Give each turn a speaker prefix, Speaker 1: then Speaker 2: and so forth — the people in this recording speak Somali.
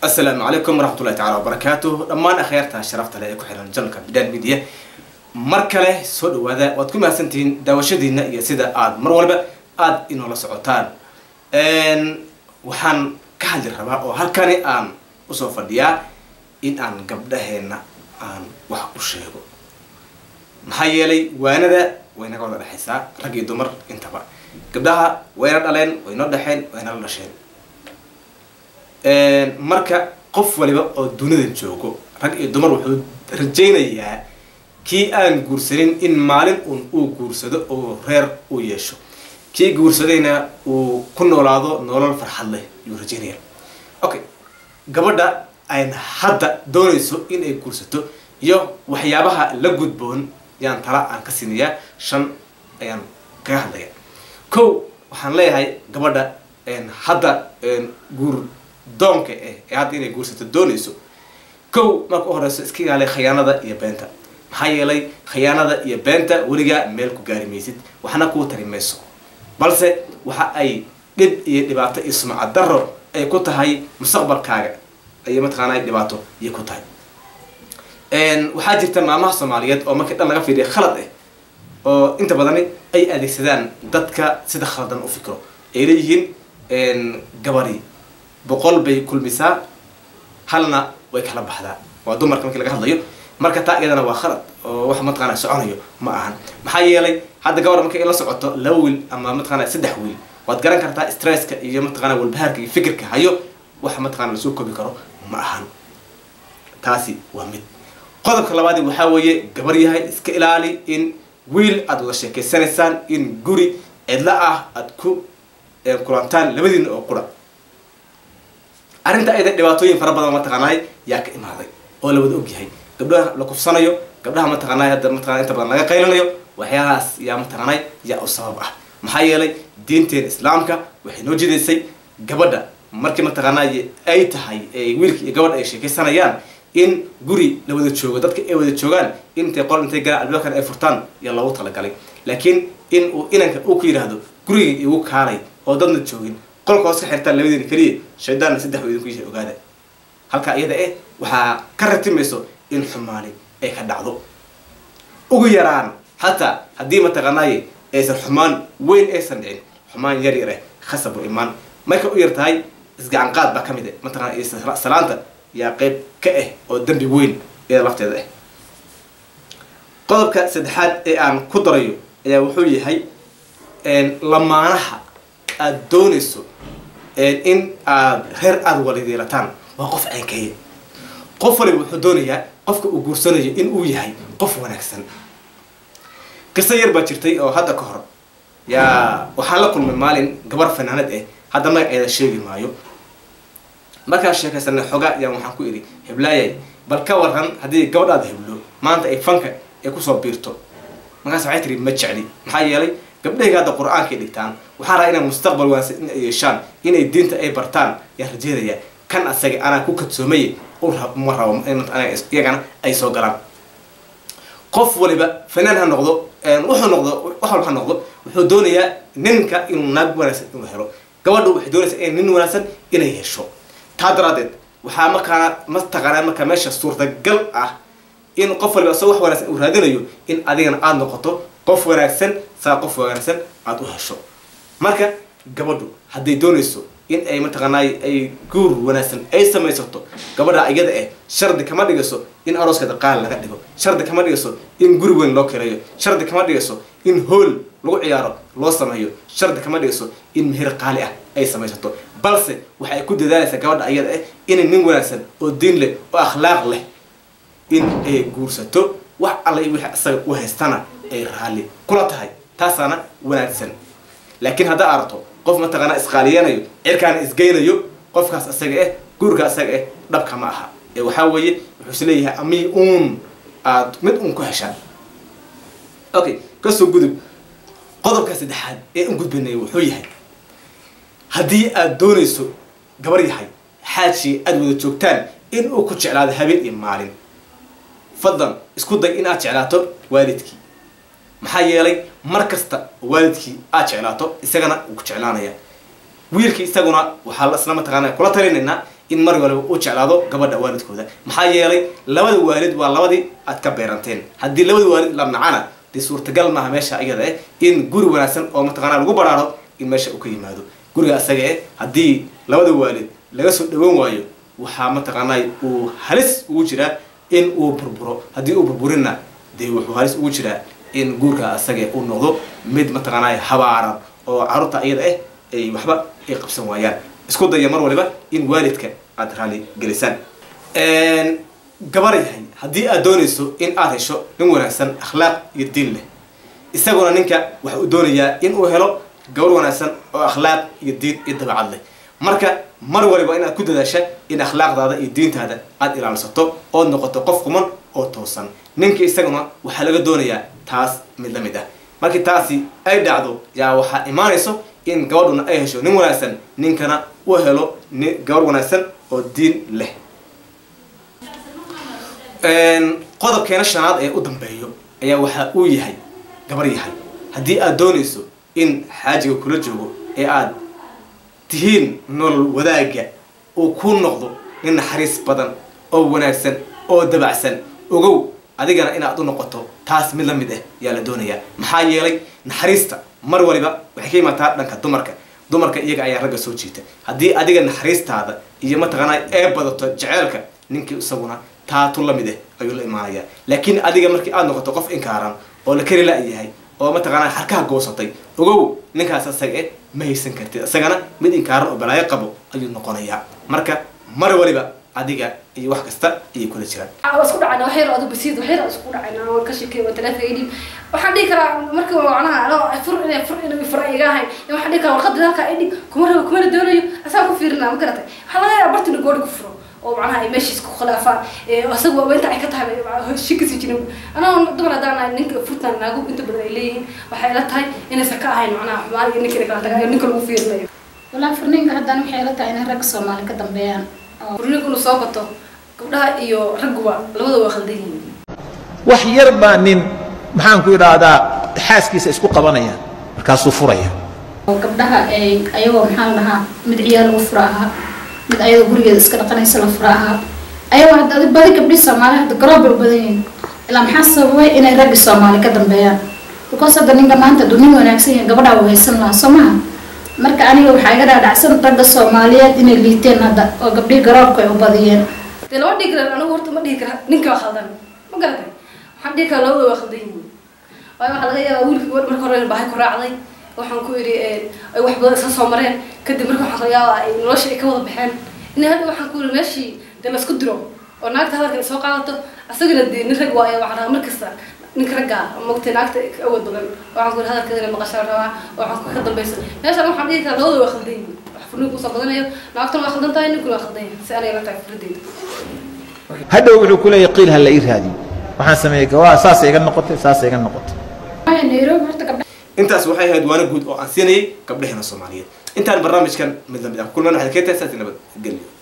Speaker 1: asalaamu calaykum waraxmatullahi tacala wabarakaatuh dhammaan akhyaarta sharafta leh ee ku xiran janalka bidaan media mar kale soo dhawaada waad ku mahadsantihiin daawashadiina iyo sida aad mar walba aada inoola socotaan waxaan ka hadli rabaa oo halkani aan usoo fadhiyaa in aan gabdhaheena aan wax u sheego maxaa yeelay waanada way naga wada dhexaysaa rag iyo dumar intaba gabdhaha wayna dhaleen waynoo dhexeen waynala dhasheen marka qof waliba oo dunidan joogo rag iyo dumar wuxuu rajaynayaa kii aan guursanin in maalin un uu guursado oo reer uu yeesho kii guursadayna uu ku noolaado nolol farxad leh yuu rajaynaya okay gabadha ayn hadda doonayso in ay guursato iyo waxyaabaha la gudboon yaan tala aan ka siinayaa shan ayaan kaga hadlaya kow waxaan leeyahay gabadha hadda guur doonka eh ee hadda inay guursato doonayso kow marka u horeyso iska ilaali khayaanada iyo beenta maxaa yeelay khayaanada iyo beenta weligaa meel ku gaari maysid waxna kuu tari mayso balse waxa ay dhib iyo dhibaato iyo sumcad daro ay ku tahay mustaqbalkaaga ayay mataqaana dhibaato iyo ku tahay waxaa jirta maamaha soomaaliyeed oo markii dhan laga fiiriya khalad ah oo inta badani ay adeegsadaan dadka sida khaladan u fikro ay leeyihiin gabari boqol bay kulmisaa halna way kala baxdaa waa dumarka markii laga hadlayo marka taa iyadana waa khalad oo wax mataqaana soconayo ma ahan maxaa yeelay hadda gabar markay la socoto laba wiil ama mataqaana saddex wiil waad garan kartaa stresska iyo mataqana walbahaarka iyo fikirka hayo wax mataqana lasoo koobi karo ma ahan taasi waa mid qodobka labaadi waxaa weeye gabar yahay iska ilaali in wiil aada wada sheekeysanaysaan in guri cidla ah aada ku kulantaan labadiina oo qura arrinta ayada dhibaatooyin fara badan mataqaanaay yaa ka imaaday oo la wada ogyahay gabdhaha la kufsanayo gabdhaha mataqaanay hadda mataqana inta badan laga qaylanayo waxyaalahaas yaa mataqaanay yaa u sabab ah maxaa yeelay diinteena islaamka waxay noo jidaysay gabadha markii mataqaanay ay tahay wiilka iyo gabadha ay sheekaysanayaan in guri la wada joogo dadka ay wada joogaan intay qol intay galaan albaabkan ay furtaan yaa loogu talagalay laakiin in uu inanka uu ku yidhaahdo guriga igu kaalay oo dadna joogin qolka hoos ka xirtaan labadiina keliya shaydaanna saddex wa idinku yahay ogaada halkaa iyada eh waxaa ka ratimayso in xumaani ay ka dhacdo ugu yaraan hataa haddii mataqaanaaye aysan xumaan weyn aysan dhicin xumaan yar yar eh khasabu imaan marka u yar tahay isgacanqaad baa ka mid eh mataqana salaanta yaa qeyb ka ah oo dembi weyn iyada lafteeda ah qodobka saddexaad ee aan ku darayo ayaa wuxuu yahay lamaanaha aada doonayso in aad reer aada walideelataan waa qof caynkeeya qof waliba wuxuu doonayaa qofka uu guursanayo in uu yahay qof wanaagsan qiso yar baa jirtay oo hadda ka hor yaa waxaan la kulmay maalin gabar fanaanad ah hadda magaceeda sheegi maayo markaan sheekaysanay xogaa yaan waxaan ku idhi heblaayay bal ka waran haddii gabadhaada heblo maanta ay fanka ay kusoo biirto markaas waxay tiri ma jecli maxaa yeelay gabdhahayga hadda qur-aankay dhigtaan waxaan rabaa inay mustaqbal wanaagsan in ay yeeshaan inay diinta ay bartaan yaan rajeynaya kan asaga anaa ku kadsoomay ma rabo iyagana ay soo galaan qof waliba fanaan ha noqdo wuxuu noqdo wax walba ha noqdo wuxuu doonayaa ninka inuu naag wanaagsan inuu helo gabadha waxay doonaysaa in nin wanaagsan inay hesho taa daraadeed waxaa markaana mataqaanaa markaa meesha suurtagal ah in qof waliba asagoo wax wanaagsan uu raadinayo in adigana aada noqoto qof wanaagsan saa qof wanaagsan aada u hesho marka gabadhu hadday doonayso in ay mataqaanaay ay guur wanaagsan ay samaysato gabadha iyada ah shardi kama dhigayso in arooskeeda qaali laga dhigo shardi kama dhigayso in guri weyn loo kireeyo shardi kama dhigayso in hool lagu ciyaaro loo sameeyo shardi kama dhigayso in meher qaali ah ay samaysato balse waxay ku dadaalaysaa gabadha iyada ah inay nin wanaagsan oo diin leh oo akhlaaq leh in ay guursato wax alla wixii isaga u haystana ay raalli kula tahay taasaana wanaagsan laakiin haddaa aragto qof mataqaanaa isqaaliyanayo cirkaana isgeynayo qofkaas isaga ah guurka isaga ah dhabka ma aha ee waxaa weeye wuxuu is leeyahay ami uun aada mid uun ku heshaan okay kasoo gudub qodobka saddexaad ee un gudbanaya wuxuu yahay haddii aada doonayso gabar yahay xaajii aada wada joogtaan in uu ku jeclaado habeen iyo maalin fadlan isku day in aad jeclaato waalidkii maxaa yeelay mar kasta waalidkii aad jeclaato isagana wuu ku jeclaanaya wiilkii isaguna waxaa isla mataqaana kula talinaynaa in mar waliba u jeclaado gabadha waalidkooda maxaa yeelay labada waalid waa labadii aad ka beeranteen haddii labada waalid la nacana dee suurtagal maaha meesha iyada eh in guri wanaagsan oo mataqaanaa lagu baraaro in meesha uu ka yimaado guriga asaga eh haddii labada waalid laga soo dhawan waayo waxaa mataqaanaa uu halis ugu jiraa in uu burburo haddii uu burburinna dee wuxuu halis ugu jiraa in guurka asaga uu noqdo mid mataqaanaa habaaran oo carruurta iyada ah ay waxba ay qabsan waayaan isku daya mar waliba in waalidka aada raali gelisaan gabar yahay haddii aad doonayso in aad hesho nin wanaagsan akhlaaq iyo diin leh isaguna ninka waxa uu doonayaa in uu helo gabar wanaagsan oo akhlaaq iyo diin iyo dabacad leh marka mar waliba inaad ku dadaasha in akhlaaqdaada iyo diintaada aada ilaalsato ood noqoto qof kuman oo toosan ninka isaguna waxaa laga doonayaa taas mid la mid ah markii taasi ay dhacdo yaa waxaa imaanayso in gabadhuna ay hesho nin wanaagsan ninkana uu helo ni gabar wanaagsan oo diin leh qodobkeena shanaad ee u dambeeyo ayaa waxa uu yahay gabar yahay haddii aad doonayso in xaajiga kula joogo ee aad tihiin nolol wadaagga uu ku noqdo nin naxariis badan oo wanaagsan oo dabacsan ogow adigana inaad u noqoto taas mid la mid ah ayaa la doonayaa maxaa yeelay naxariista mar waliba waxay ka imaataa dhanka dumarka dumarka iyaga ayaa ragga soo jiita haddii adiga naxariistaada iyo mataqaanaa ee badato jeceelka ninkii isaguna taatu la mid ah ayuu la imaanayaa laakiin adiga markii aad noqoto qof inkaaran oo la kari la-yahay oo mataqaanaa xarkaha goosatay ogow ninkaas asaga eh ma haysan kartid isagana mid inkaaran oo balaayo qabo ayuu noqonayaa marka mar waliba adiga iyo wax kasta ayay kula jiraan
Speaker 2: waa isku dhacayna wax yar adu basiid wax yar isku dhacayna waan ka shekey waa talaata idhib waxaan dhihi karaa markii macnaha anoo fur inay fur inay fura iga ahayn waxaan dhihi karaa warqadda halkaa idhib kuma rabo kumana doonayo asaa ku fiirinaa ma garatay waxaa laga yaabaa bartina goori ku furo oo macnaha ay meeshiis ku khilaafaan isagu waa inta ay ka tahay shikisi jirin anaa dumar haddaan ahay ninka furtan naagu inta badan ay leeyihiin waxay ila tahay inaysan ka ahayn macnaha xumaan iyo ninka kala taga ninka lagu fiirinayo
Speaker 3: walaa furniinka haddana waxay ila tahay inay ragga soomaali ka dambeeyaan
Speaker 2: furninku inuu soo bato gabdhaha iyo ragguba labada waa khaldan yihiin
Speaker 4: wax yar baa nin maxaan ku idhaahdaa xaaskiisa isku qabanaya markaasuu furaya
Speaker 3: oo gabdhaha ay ayagoo maxaa la dhahaa mid ciyaal lagu fura ahaa mid ayadoo gurigeeda iska dhaqanaysa la fura ahaa ayagoo hadda adi badi gabdhii soomaali hadda garoob bay badan yihiin ilaa maxaa sababay inay raggi soomaali ka dambeeyaan because hadda ninka maanta hadduu nin wanaagsan yahay gabadhaa uu haysan lahaa soo maha marka aniga waxaa iga dhaadhacsan ragga soomaaliyeed inay liiteen hadda oo gabdhihii garoobka ay u badiyeen
Speaker 2: dee lama dhihi kara anigu horta ma dhihi kara ninka waa khaldan ma garatay waxaan dhihi karaa labada waa khaldan yihiin waayo waxaa laga yaabaa wiilka gabadh marka hore bahay ku raacday waxaan ku idhi ay wax badan isla soo mareen kadib marka waxaan laga yaabaa ay nolosha ay ka wada baxeen in hadda waxaan ku idhi meeshii dee laisku diro oo naagta hadalka ay soo qaadato asagana dee nin rag waayo waxaan rabaa markasta ninka ragga mogtay naagta ka awood badan waxaan ku idhi hadalkeedana maqashaan rabaa waxaan ku ka dambaysa meeshaan waxaan dhihi karaa labada waa khaldan yihiin wax furniinku usoo badanayo naagtuna waa khaldan tahay ninkuna waa khaldan yahay si anay la tahay fikradeyda
Speaker 4: hadhow wuxuu ku leeyahay qiil ha la ii raadiyo waxaan sameeyey gawaa saasay iga noqotay saasay iga noqotay
Speaker 3: nairobi horta gabdha
Speaker 1: intaas waxay ahayd waana guud oo aan siinayay gabdhaheena soomaaliyeed intaan barnaamijkan mid lamid ah kulman waxaad ka tahay saasi nabad gelyo